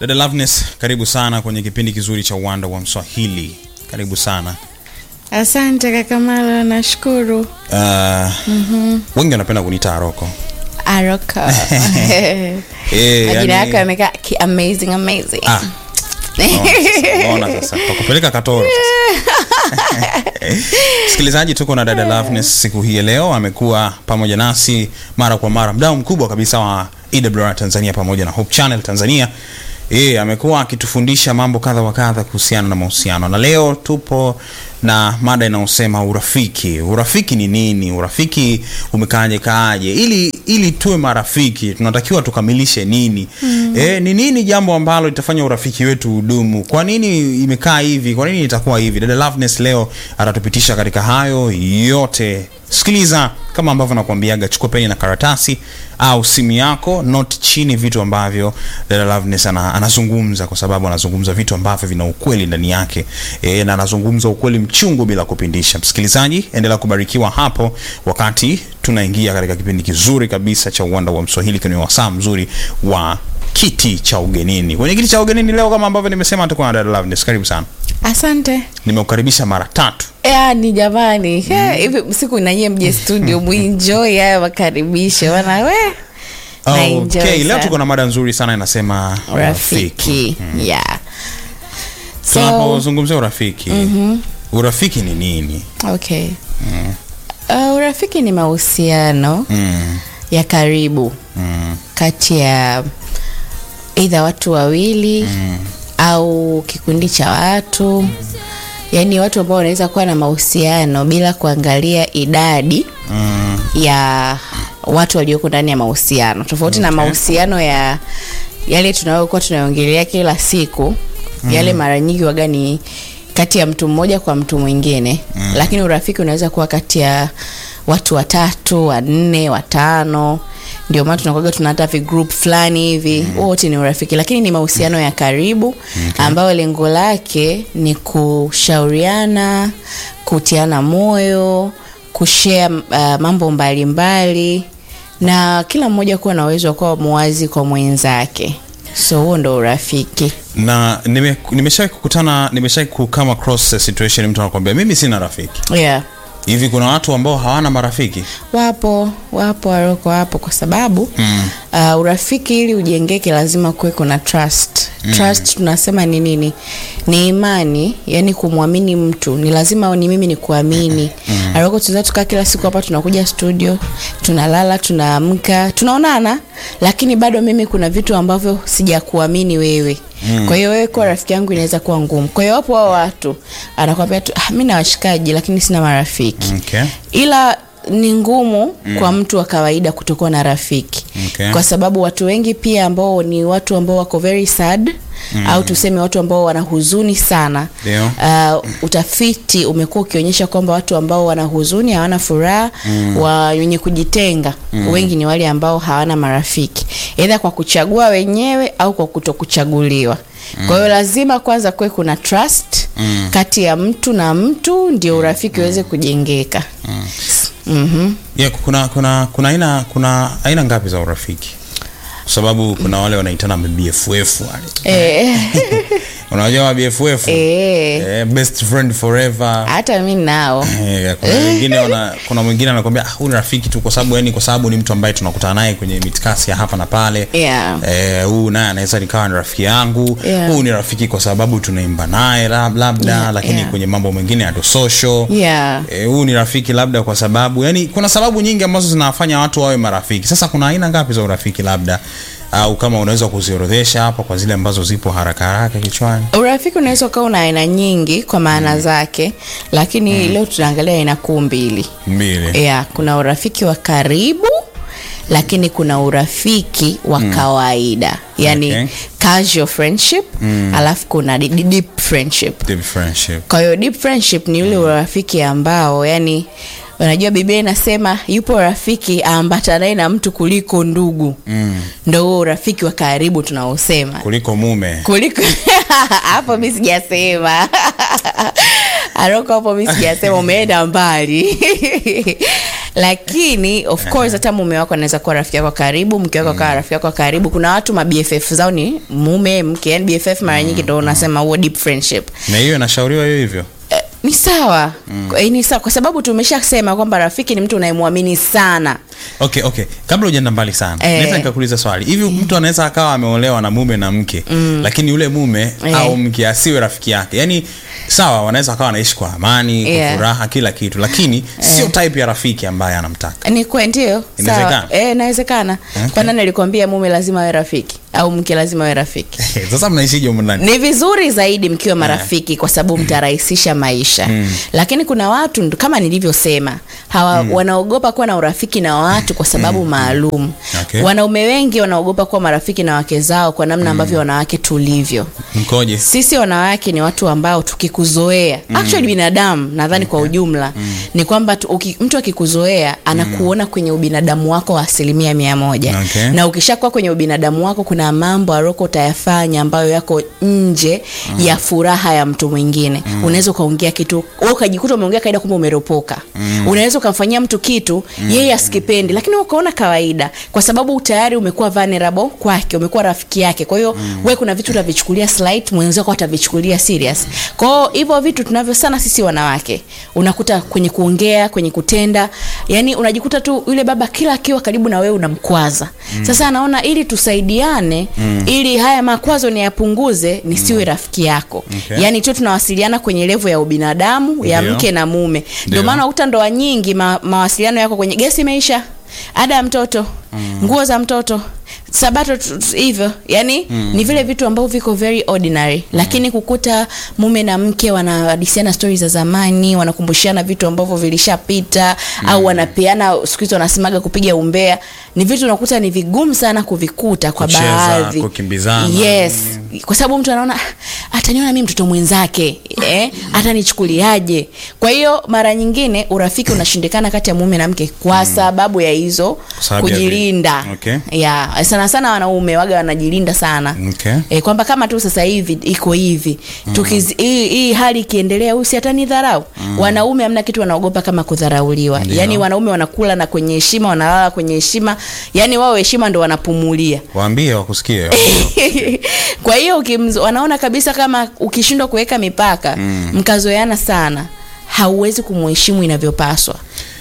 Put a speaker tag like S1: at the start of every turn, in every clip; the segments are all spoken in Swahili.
S1: Dada Loveness, karibu sana kwenye kipindi kizuri cha uwanda wa Mswahili. Karibu sana.
S2: Asante kaka Mara, nashukuru.
S1: Uh, wengi wanapenda kuniita Aroko.
S2: Aroka.
S1: Eh,
S2: Majina
S1: yani-
S2: yako yamekaa ki- amazing amazing.
S1: Ah, Unaona sasa, sasa. Tukupeleka Katoro sasa. Msikilizaji, tuko na dada Loveness siku hii ya leo. Amekuwa pamoja nasi mara kwa mara, mdau mkubwa kabisa wa EWR Tanzania pamoja na Hope Channel Tanzania. Yeye amekuwa akitufundisha mambo kadha wa kadha kuhusiana na mahusiano, na leo tupo na mada inayosema urafiki. Urafiki ni nini? Urafiki umekaaje kaaje? Ili ili tuwe marafiki tunatakiwa tukamilishe nini? Eh, ni nini jambo ambalo litafanya urafiki wetu udumu? Kwa nini imekaa hivi? Kwa nini itakuwa hivi? Dada Loveness leo atatupitisha katika hayo yote. Sikiliza kama ambavyo nakwambiaga, chukua peni na karatasi au simu yako, note chini vitu ambavyo dada Loveness ana, anazungumza, kwa sababu anazungumza vitu ambavyo vina ukweli ndani yake e, na anazungumza ukweli mchungu bila kupindisha. Msikilizaji, endelea kubarikiwa hapo wakati tunaingia katika kipindi kizuri kabisa cha uwanda wa Mswahili kwenye wasaa mzuri wa kiti cha ugenini. Kwenye kiti cha ugenini leo, kama ambavyo nimesema, tuko na dada Loveness. Karibu sana,
S2: Asante.
S1: nimekukaribisha mara tatu.
S2: Yani jamani, eh, hivi siku nanyie mje studio muenjoy haya makaribisho bana we. Na enjoy
S1: Okay, leo
S2: sana.
S1: tuko na mada nzuri sana inasema
S2: Rafiki. Yeah. So,
S1: tunapozungumzia urafiki urafiki ni nini
S2: okay. Uh, urafiki ni mahusiano
S1: mm.
S2: ya karibu
S1: Mm.
S2: kati ya eidha watu wawili au kikundi cha watu yaani watu ambao wanaweza kuwa na mahusiano bila kuangalia idadi
S1: Mm.
S2: ya watu walioko ndani ya mahusiano tofauti na
S1: Okay.
S2: mahusiano ya yale tunayokuwa tunaongelea kila siku yale mara nyingi waga ni kati ya mtu mmoja kwa mtu mwingine lakini urafiki unaweza kuwa kati ya watu watatu wanne watano ndio maana tunakuaga tuna hata vigroup fulani hivi wote ni urafiki lakini ni mahusiano ya karibu ambayo lengo lake ni kushauriana kutiana moyo kushare uh, mambo mbalimbali mbali, na kila mmoja kuwa na uwezo wa kuwa muwazi kwa mwenzake so huo ndo urafiki
S1: na nime- nimeshawahi kukutana nimeshawahi kukama across a situation mtu anakwambia mimi sina rafiki
S2: yeah.
S1: hivi kuna watu ambao hawana marafiki
S2: wapo wapo waroko wapo kwa sababu mm. uh, urafiki ili ujengeke lazima kuwe kuna trust mm. trust tunasema ni nini ni imani yani kumwamini mtu ni lazima ni mimi ni kuamini mm. aroko tunaweza tukaa kila siku hapa tunakuja studio tunalala tunaamka tunaonana lakini bado mimi kuna vitu ambavyo sijakuamini wewe Mm. kwa hiyo wewe kuwa rafiki yangu inaweza kuwa ngumu kwa hiyo wapo hao watu anakwambia tu ah, mi na washikaji lakini sina marafiki
S1: okay.
S2: ila ni ngumu mm. kwa mtu wa kawaida kutokuwa na rafiki
S1: Okay.
S2: kwa sababu watu wengi pia ambao ni watu ambao wako very sad mm. au tuseme watu ambao wana huzuni sana
S1: Ndio.
S2: uh, utafiti umekuwa ukionyesha kwamba watu ambao wana huzuni hawana furaha mm. wa wenye kujitenga mm. wengi ni wale ambao hawana marafiki edha kwa kuchagua wenyewe au kwa kutokuchaguliwa mm. kwa hiyo lazima kwanza kuwe kuna trust mm. kati ya mtu na mtu ndio urafiki uweze kujengeka mm. mm-hmm.
S1: yeah, kuna kuna kuna aina kuna aina ngapi za urafiki kwa sababu kuna wale wanaitana bff wale
S2: eh,
S1: unajua wa bff
S2: eh,
S1: eh, best friend forever
S2: hata mi nao
S1: Eh, kuna wengine wana, kuna mwingine anakwambia "Ah, huyu ni rafiki tu kwa sababu yani kwa sababu ni mtu ambaye tunakutana naye kwenye mitikasi ya hapa na pale
S2: yeah.
S1: Eh, huyu naye anaweza nikawa ni rafiki yangu
S2: Yeah.
S1: huyu ni rafiki kwa sababu tunaimba naye lab- labda
S2: Yeah,
S1: lakini
S2: yeah.
S1: kwenye mambo mengine hatu social
S2: Yeah.
S1: Eh, huyu ni rafiki labda kwa sababu yani kuna sababu nyingi ambazo zinawafanya watu wawe marafiki sasa kuna aina ngapi za urafiki labda au kama unaweza kuziorodhesha hapa kwa zile ambazo zipo haraka haraka kichwani
S2: urafiki unaweza ukawa una aina nyingi kwa maana zake lakini leo tunaangalia aina kuu mbili
S1: mbili
S2: yeah, kuna urafiki wa karibu lakini kuna urafiki wa kawaida yani
S1: Okay.
S2: casual friendship alafu kuna di- di- deep friendship
S1: Deep friendship
S2: kwa hiyo deep friendship ni ule urafiki ambao yani unajua biblia inasema yupo rafiki aambatanaye na mtu kuliko ndugu mm. ndo huo urafiki wa karibu tunaosema
S1: kuliko mume
S2: kuliko hapo mi sijasema aroko hapo mi sijasema umeenda mbali lakini of course hata mume wako anaweza kuwa rafiki yako wa karibu mke wako akawa rafiki yako wa karibu kuna watu ma bff zao ni mume mke yani bff mara nyingi ndo unasema huo deep friendship
S1: na hiyo inashauriwa hiyo hivyo
S2: Eh, ni sawa mm. ni sawa kwa sababu tumeshasema kwamba rafiki ni mtu unayemwamini sana
S1: okay okay kabla ujaenda mbali sana
S2: Eh.
S1: naweza nikakuuliza swali hivi mtu anaweza akawa ameolewa na mume na mke mm. lakini yule mume
S2: Eh.
S1: au mke asiwe rafiki yake yaani sawa wanaweza akawa wanaishi kwa amani
S2: Yeah.
S1: kwa furaha kila kitu lakini sio type ya rafiki ambaye anamtaka
S2: ni kwe ndio
S1: Inawezekana?
S2: sawa Eh, inawezekana
S1: Okay.
S2: kwa nani alikwambia mume lazima awe rafiki au mke lazima awe rafiki
S1: sasa mnaishije humu ndani
S2: ni vizuri zaidi mkiwa marafiki kwa sababu mtarahisisha maisha lakini kuna watu ndo- kama nilivyosema hawa wanaogopa kuwa na urafiki na watu kwa sababu maalum
S1: Okay.
S2: wanaume wengi wanaogopa kuwa marafiki na wake zao kwa namna ambavyo wanawake tulivyo
S1: mkoje
S2: sisi wanawake ni watu ambao tukikuzoea mm. actually binadamu nadhani kwa ujumla mm. ni kwamba tu, uki, mtu akikuzoea anakuona kwenye ubinadamu wako wa asilimia mia moja
S1: Okay.
S2: na ukishakuwa kwenye ubinadamu wako kuna mambo aroko utayafanya ambayo yako nje mm. ya furaha ya mtu mwingine mm. unaweza ukaongea kitu wewe ukajikuta umeongea kawaida kumbe umeropoka mm. unaweza ukamfanyia mtu kitu mm. yeye asikipendi lakini wewe ukaona kawaida kwa sababu tayari umekuwa vulnerable kwake umekuwa rafiki yake kwa hiyo mm. wewe kuna vitu utavichukulia slight mwenzako atavichukulia serious kwa hiyo hivyo vitu tunavyo sana sisi wanawake unakuta kwenye kuongea kwenye kutenda yani unajikuta tu yule baba kila akiwa karibu na wewe unamkwaza mm. sasa anaona ili tusaidiane mm. ili haya makwazo niyapunguze nisiwe rafiki yako
S1: Okay.
S2: yani tu tunawasiliana kwenye levo ya ubinadamu ya
S1: Ndio.
S2: mke na mume ndio
S1: Ndio.
S2: maana unakuta ndoa nyingi ma, mawasiliano yako kwenye gesi imeisha ada ya mtoto mm. nguo za mtoto sabato tu- tu- hivyo yani mm. ni vile vitu ambavyo viko very ordinary mm. lakini kukuta mume na mke wanahadisiana stori za zamani wanakumbushana vitu ambavyo vilishapita mm. au wanapeana siku hizi wanasemaga kupiga umbea ni vitu unakuta ni vigumu sana kuvikuta kwa
S1: Kucheza,
S2: baadhi
S1: kukimbizana.
S2: yes kwa sababu mtu anaona "Ah, ataniona mimi mtoto mwenzake eh? atanichukuliaje kwa hiyo mara nyingine urafiki unashindikana kati ya mume na mke kwa sababu ya hizo
S1: sababu ya vi-
S2: kujilinda
S1: Okay.
S2: yeah. sana sana wanaume waga wanajilinda sana
S1: Okay.
S2: E, kwamba kama tu sasa hivi iko hivi Tukiz- hii hii hali ikiendelea huyu si atanidharau wanaume hamna kitu wanaogopa kama kudharauliwa
S1: Ndio.
S2: yaani wanaume wanakula na kwenye heshima wanalala kwenye heshima yaani wao heshima ndo wanapumulia
S1: waambie wakusikie
S2: kwa hiyo ukimz- wanaona kabisa kama ukishindwa kuweka mipaka mm. mkazoeana sana hauwezi kumheshimu inavyopaswa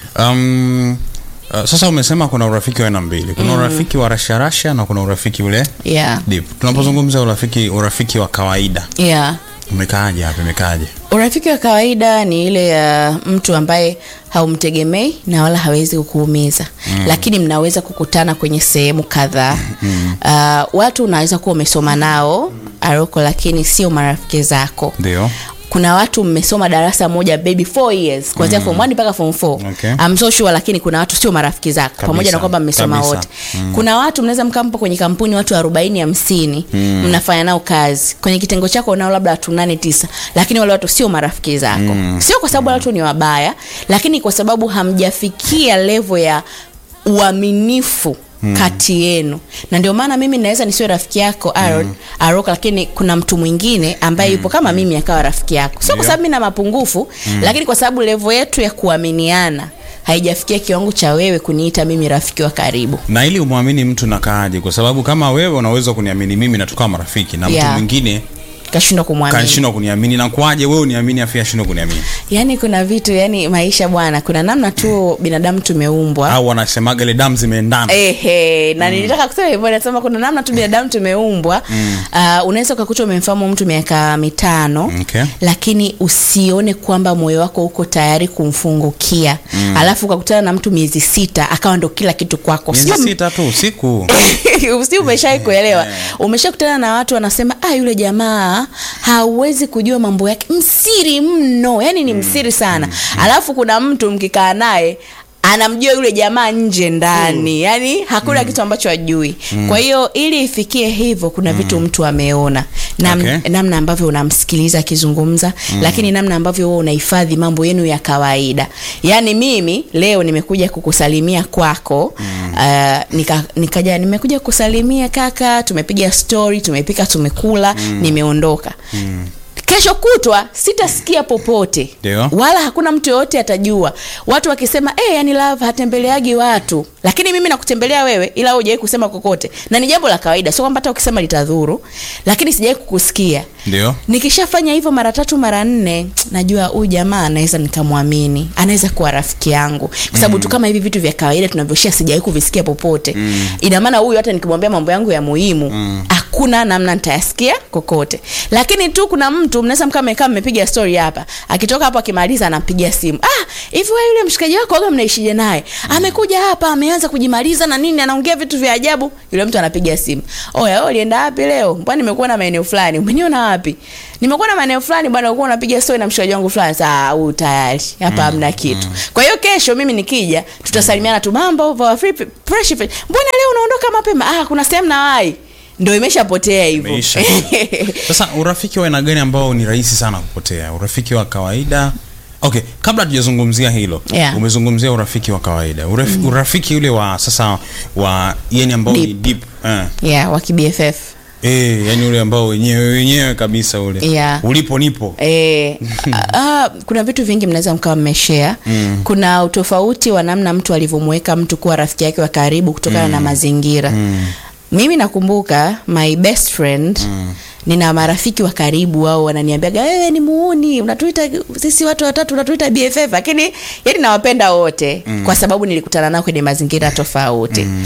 S1: um, uh, sasa umesema kuna urafiki wa aina mbili kuna urafiki wa rasharasha na kuna urafiki ule
S2: yeah.
S1: deep tunapozungumza urafiki urafiki wa kawaida
S2: Yeah.
S1: umekaaje hapa imekaaje
S2: urafiki wa kawaida ni ile ya mtu ambaye haumtegemei na wala hawezi kukuumiza mm. lakini mnaweza kukutana kwenye sehemu kadhaa mm. uh, watu unaweza kuwa umesoma nao aroko lakini sio marafiki zako
S1: ndio
S2: kuna watu mmesoma darasa moja baby 4 years kuanzia mm. form 1 mpaka form 4
S1: Okay.
S2: I'm so sure lakini kuna watu sio marafiki zako
S1: Kabisa,
S2: pamoja na kwamba mmesoma
S1: kabisa.
S2: wote mm. kuna watu mnaweza mkampo kwenye kampuni watu 40 50 mm. mnafanya nao kazi kwenye kitengo chako nao labda watu 8 9 lakini wale watu sio marafiki zako mm. sio kwa sababu wale watu ni wabaya lakini kwa sababu hamjafikia level ya uaminifu Hmm. kati yenu na ndio maana mimi naweza nisiwe rafiki yako Aaron hmm. Aroka lakini kuna mtu mwingine ambaye hmm. yupo kama mimi akawa rafiki yako sio kwa
S1: Ndio.
S2: sababu mimi na mapungufu hmm. lakini kwa sababu level yetu ya kuaminiana haijafikia kiwango cha wewe kuniita mimi rafiki wa karibu
S1: na ili umwamini mtu nakaaje kwa sababu kama wewe unaweza kuniamini mimi na tukawa marafiki na mtu
S2: Yeah.
S1: mwingine
S2: kashindwa kumwamini
S1: kanshindwa kuniamini na kwaje wewe uniamini afu ashindwa kuniamini
S2: yaani kuna vitu yani maisha bwana kuna namna tu binadamu tumeumbwa
S1: au wanasemaga ile damu zimeendana
S2: Ehe, na nilitaka kusema hivyo nasema kuna namna tu binadamu tumeumbwa mm. uh, unaweza ukakuta umemfahamu mtu miaka mitano
S1: Okay.
S2: lakini usione kwamba moyo wako uko tayari kumfungukia mm. alafu ukakutana na mtu miezi sita akawa ndo kila kitu kwako
S1: miezi
S2: Sio m-
S1: sita tu usiku
S2: si umeshai kuelewa umeshakutana na watu wanasema ah yule jamaa hauwezi kujua mambo yake msiri mno yani ni msiri sana alafu kuna mtu mkikaa naye anamjua yule jamaa nje ndani yani hakuna kitu ambacho ajui kwa hiyo ili ifikie hivyo kuna vitu mtu ameona Nam,
S1: Okay.
S2: namna ambavyo unamsikiliza akizungumza lakini namna ambavyo wewe unahifadhi mambo yenu ya kawaida yaani mimi leo nimekuja kukusalimia kwako mm. uh, nika, nikaja nimekuja kukusalimia kaka tumepiga story tumepika tumekula mm. nimeondoka mm kesho kutwa sitasikia popote
S1: Ndio.
S2: wala hakuna mtu yoyote atajua watu wakisema hey, yani love hatembeleagi watu lakini mimi nakutembelea wewe ila hujawai kusema kokote na ni jambo la kawaida sio kwamba hata ukisema litadhuru lakini sijawai kukusikia
S1: ndio
S2: nikishafanya hivyo mara tatu mara nne najua huyu jamaa anaweza nikamwamini anaweza kuwa rafiki yangu kwa sababu tu kama hivi vitu vya kawaida tunavyoshia sijawai kuvisikia popote mm. ina maana huyu hata nikimwambia mambo yangu ya muhimu mm. hakuna namna nitayasikia kokote lakini tu kuna mtu mnaweza mkaa mmekaa mmepiga story hapa akitoka hapo akimaliza anampigia simu ah hivi wewe yule mshikaji wako waga mnaishije naye amekuja hapa ameanza kujimaliza na nini anaongea vitu vya ajabu yule mtu anapiga simu oya wewe ulienda wapi leo mbona nimekuwa na maeneo fulani umeniona wapi nimekuwa na maeneo fulani bwana ulikuwa unapiga story na mshikaji wangu fulani saa huu tayari hapa hamna kitu kwa hiyo kesho mimi nikija tutasalimiana tu mambo poa, free, fresh fit. mbona leo unaondoka mapema ah kuna sehemu nawai ndo imeshapotea hivyo
S1: Imeisha. sasa urafiki wa aina gani ambao ni rahisi sana kupotea urafiki wa kawaida okay kabla tujazungumzia hilo
S2: Yeah.
S1: umezungumzia urafiki wa kawaida Uraf, mm. urafiki ule wa sasa wa yani ambao ni
S2: Deep.
S1: deep eh.
S2: yeah wakibff
S1: Eh, yani ule ambao wenyewe wenyewe kabisa ule
S2: Yeah.
S1: ulipo nipo
S2: E, ah, kuna vitu vingi mnaweza mkawa mmeshare mm. kuna utofauti wa namna mtu alivyomweka mtu kuwa rafiki yake wa karibu kutokana mm. na mazingira mm. mimi nakumbuka my best friend mm nina marafiki wa karibu au wananiambiaga wewe ni muuni unatuita sisi watu watatu unatuita bff lakini yani nawapenda wote mm. kwa sababu nilikutana nao kwenye mazingira tofauti mm.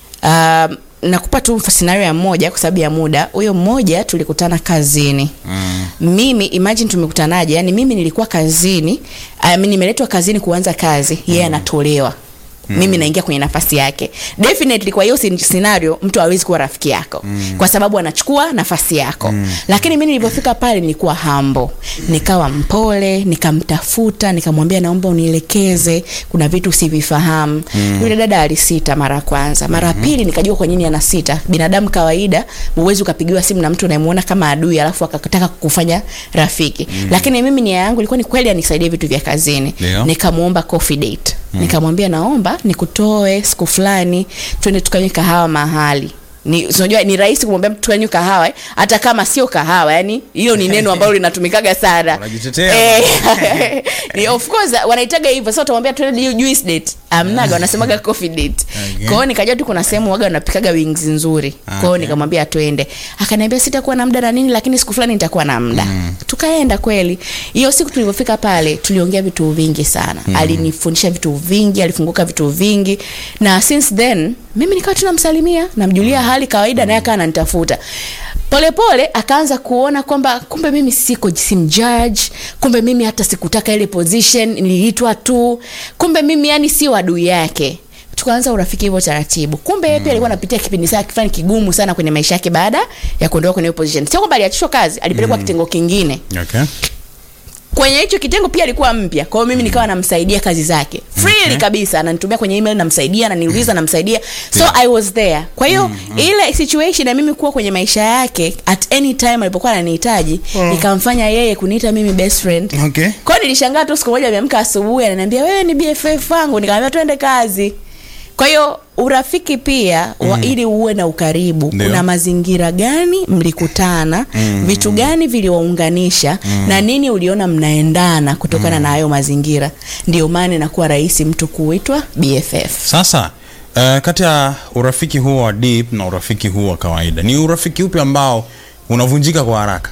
S2: um, nakupa tu scenario ya mmoja kwa sababu ya muda huyo mmoja tulikutana kazini mm. mimi imagine tumekutanaje yani mimi nilikuwa kazini I mean, nimeletwa kazini kuanza kazi yeye anatolewa Mm. mimi naingia kwenye nafasi yake definitely kwa hiyo sin- scenario mtu hawezi kuwa rafiki yako mm. kwa sababu anachukua nafasi yako mm. lakini mi nilivyofika pale nilikuwa hambo nikawa mpole nikamtafuta nikamwambia naomba unielekeze kuna vitu sivifahamu mm. yule dada alisita mara ya kwanza mara ya pili nikajua kwa nini ana sita binadamu kawaida huwezi ukapigiwa simu na mtu unayemuona kama adui alafu akataka kukufanya rafiki mm. lakini mimi nia yangu ilikuwa ni kweli anisaidie vitu vya kazini
S1: Ndio.
S2: nikamwomba coffee date mm. nikamwambia naomba nikutoe siku fulani twende tukanywe kahawa mahali ni unajua ni rahisi kumwambia mtu tukanywe kahawa eh, hata kama sio kahawa yani hilo ni neno ambalo linatumikaga sana
S1: Unajitetea.
S2: Eh, ni of course wanaitaga hivyo sasa utamwambia twende hiyo juice date amnaga wanasemaga coffee date
S1: Okay.
S2: kwa hiyo nikajua tu kuna sehemu waga wanapikaga wings nzuri kwa hiyo
S1: Okay.
S2: nikamwambia twende akaniambia sitakuwa na muda na nini lakini siku fulani nitakuwa na muda mm. tukaenda kweli hiyo siku tulivyofika pale tuliongea vitu vingi sana mm. alinifundisha vitu vingi alifunguka vitu vingi na since then mimi nikawa tunamsalimia namjulia hali kawaida naye akawa ananitafuta polepole akaanza kuona kwamba kumbe mimi siko simjudge kumbe mimi hata sikutaka ile position niliitwa tu kumbe mimi yani sio adui yake tukaanza urafiki hivyo taratibu kumbe yeye pia alikuwa anapitia kipindi saa fulani kigumu sana kwenye maisha yake baada ya kuondoka kwenye hiyo position sio kwamba aliachishwa kazi alipelekwa kitengo kingine
S1: okay.
S2: kwenye hicho kitengo pia alikuwa mpya kwa hiyo mimi nikawa namsaidia kazi zake freely
S1: Okay.
S2: kabisa ananitumia kwenye email namsaidia ananiuliza namsaidia so i was there kwa hiyo ile situation ya mimi kuwa kwenye maisha yake at any time alipokuwa ananihitaji ikamfanya yeye kuniita mimi best friend
S1: Okay.
S2: kwa hiyo nilishangaa tu siku moja ameamka asubuhi ananiambia wewe ni bff wangu nikamwambia twende kazi kwa hiyo urafiki pia wa, ili uwe na ukaribu
S1: Ndio.
S2: kuna mazingira gani mlikutana mm. vitu gani viliwaunganisha mm. na nini uliona mnaendana kutokana mm. na hayo mazingira ndio maana inakuwa rahisi mtu kuitwa bff
S1: sasa uh, kati ya urafiki huo wa deep na urafiki huo wa kawaida ni urafiki upi ambao unavunjika kwa haraka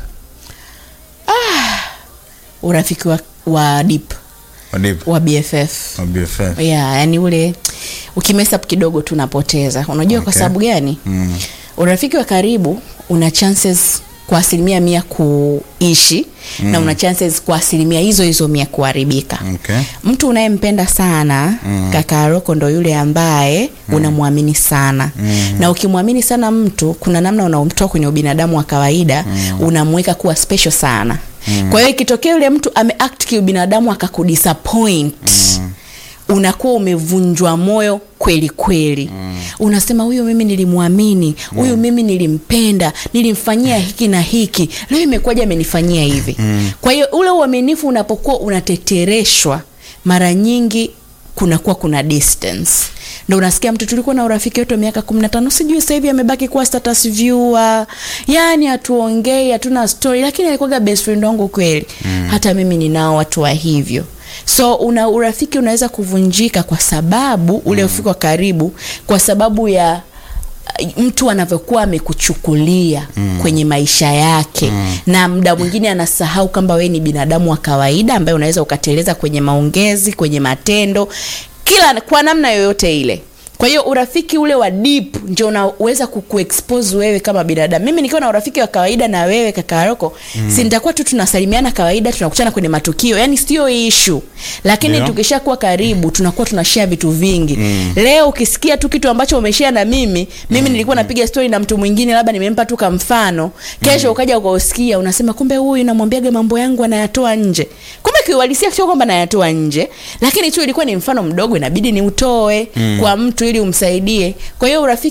S2: urafiki wa, wa deep
S1: wa deep
S2: wa bff
S1: wa BFF
S2: yeah, yani ule ukimesa kidogo tu unapoteza unajua okay. kwa
S1: Okay.
S2: sababu gani
S1: mm.
S2: urafiki wa karibu una chances kwa asilimia mia kuishi mm. na una chances kwa asilimia hizo hizo mia kuharibika
S1: okay.
S2: mtu unayempenda sana mm. kaka Aroko ndo yule ambaye mm. unamwamini sana mm. na ukimwamini sana mtu kuna namna unaomtoa kwenye ubinadamu wa kawaida mm. unamweka kuwa special sana mm. kwa hiyo ikitokea yule mtu ameact kiubinadamu akakudisappoint mm unakuwa umevunjwa moyo kweli kweli mm. unasema huyu mimi nilimwamini huyu mm. mimi nilimpenda nilimfanyia hiki na hiki leo imekuwaje amenifanyia hivi mm. kwa hiyo ule uaminifu unapokuwa unatetereshwa mara nyingi kunakuwa kuna distance ndo unasikia mtu tulikuwa na urafiki wetu wa miaka kumi na tano sijui sasa hivi amebaki kuwa status viewer yani hatuongei hatuna story lakini alikuwaga best friend wangu kweli mm. hata mimi ninao watu wa hivyo so una urafiki unaweza kuvunjika kwa sababu ule mm. ufiki wa karibu kwa sababu ya uh, mtu anavyokuwa amekuchukulia mm. kwenye maisha yake mm. na muda mwingine anasahau kwamba wewe ni binadamu wa kawaida ambaye unaweza ukateleza kwenye maongezi kwenye matendo kila kwa namna yoyote ile kwa hiyo urafiki ule wa deep ndio unaweza kukuexpose wewe kama binadamu mimi nikiwa na urafiki wa kawaida na wewe kaka Roko mm. si nitakuwa tu tunasalimiana kawaida tunakutana kwenye matukio yani sio issue lakini
S1: Ndio.
S2: tukishakuwa karibu tunakuwa tunashare vitu vingi mm. leo ukisikia tu kitu ambacho umeshare na mimi mimi nilikuwa napiga story na mtu mwingine labda nimempa tu kamfano kesho ukaja ukausikia unasema kumbe huyu namwambiaga mambo yangu anayatoa nje kumbe kiuhalisia sio kwamba nayatoa nje lakini tu ilikuwa ni mfano mdogo inabidi niutoe mm. kwa mtu ili umsaidie kwa hiyo urafiki